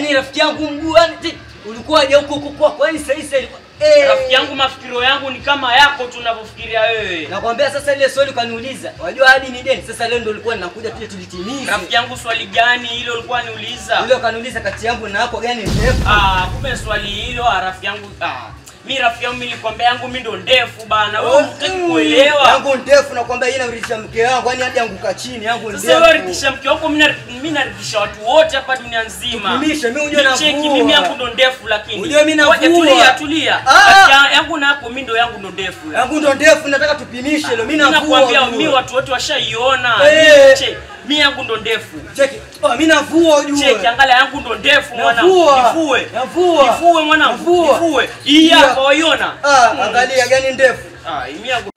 Yaani rafiki yangu mguu yani ti- ulikuwa je huko huko kwako. Yaani sasa hivi ilikuwa eh. Rafiki yangu mafikiro yangu ni kama yako tunavyofikiria wewe. Nakwambia sasa ile swali ukaniuliza. Wajua hadi ni deni. Sasa leo ndio ulikuwa ninakuja tuje tulitimize. Rafiki yangu swali gani hilo ulikuwa niuliza? Yule ukaniuliza kati yangu na yako gani ndefu? Ah, kumbe swali hilo ah, rafiki yangu ah. Mi rafiki yangu mimi nilikwambia yangu mimi ndo ndefu bana. Wewe hutaki Mm, kuelewa. Yangu ndefu nakwambia yeye naridhisha mke wangu, yani hadi anguka chini yangu ndefu. Sasa wewe ridhisha mke wako, mimi naridhi- mimi naridhisha watu wote hapa dunia nzima. Tupimishe, mimi unajua Nicheki, navua. mimi yangu ndo ndefu lakini. Unajua mimi Ngoja, navua. Tulia, tulia. Ah! Kati ya- yangu na yako mimi ndo yangu ndo ndefu. Yangu ndo ndefu nataka tupimishe leo. Mimi Mimi navua. nakwambia ujue. mimi watu wote washaiona. Eh. Che, Mimi yangu ndo ndefu. Cheki. Oh, mimi navua ujue. Cheki, angalia yangu ndo ndefu mwana. Navua. Nifue. Navua. Nifue mwanangu. Navua. Nifue. Hii Iya. hapa waiona? Ah, angalia gani ndefu. Ah, mimi yangu